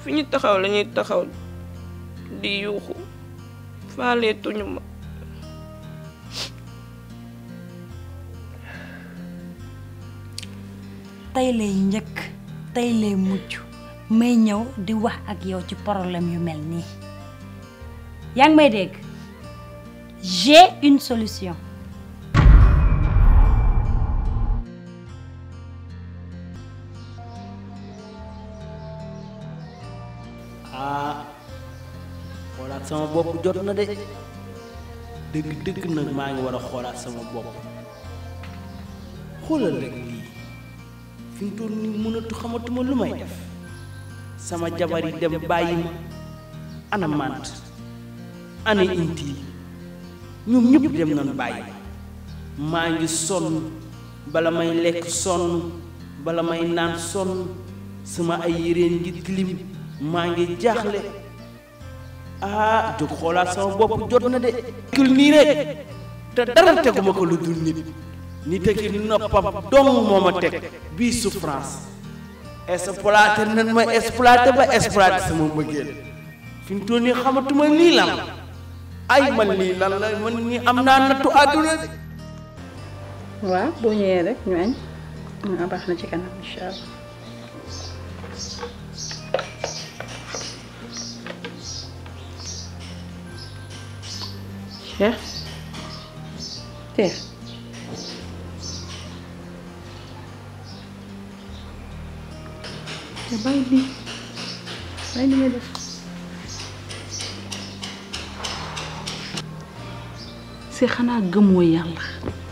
fi ñu taxaw la ñuy taxaw di yuuxu faaleetuñu ma tey lay njëkk tey lay mujj may ñëw di wax ak yow ci problème yu mel nii yaa ngi may dégg j'ai une solution ah xoolaat sama bopp jot na de dëgg dëgg nag maa ngi war a xoolaat sama bopp xoolal rek lii fi mu toll nii mënatu xamatuma lu may def sama jabar yi dem bàyyi ma ana mant ana inti ñoom ñëpp dem nañ bàyyi ma maa ngi sonn bala may lekk sonn bala may naan sonn sama ay yéreen ngi tilim maa ngi jaaxle ah jóg xoolaat sama bopp jot na de kul nii rek te dara teguma ko lu dul nit nit a ki noppam dong moo ma teg bii souffrance exploité nan ma exploité ba exploité sama mbëggeel fi mu toll nii xamatuma lii lan la ay man lii lan la man nii am naa nattu àdduna de waaw boo ñëwee rek ñu añ ah baax na ci kanam incha allah. Cheikh Cheikh te bàyyi lii bàyyi li nga def si xanaa gëmoo yàlla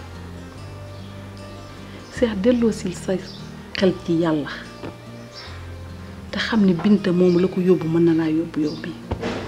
seex delloo sil sa xel ci yàlla te xam ne binta moom la ko yóbbu mën na laa yóbbu yow bi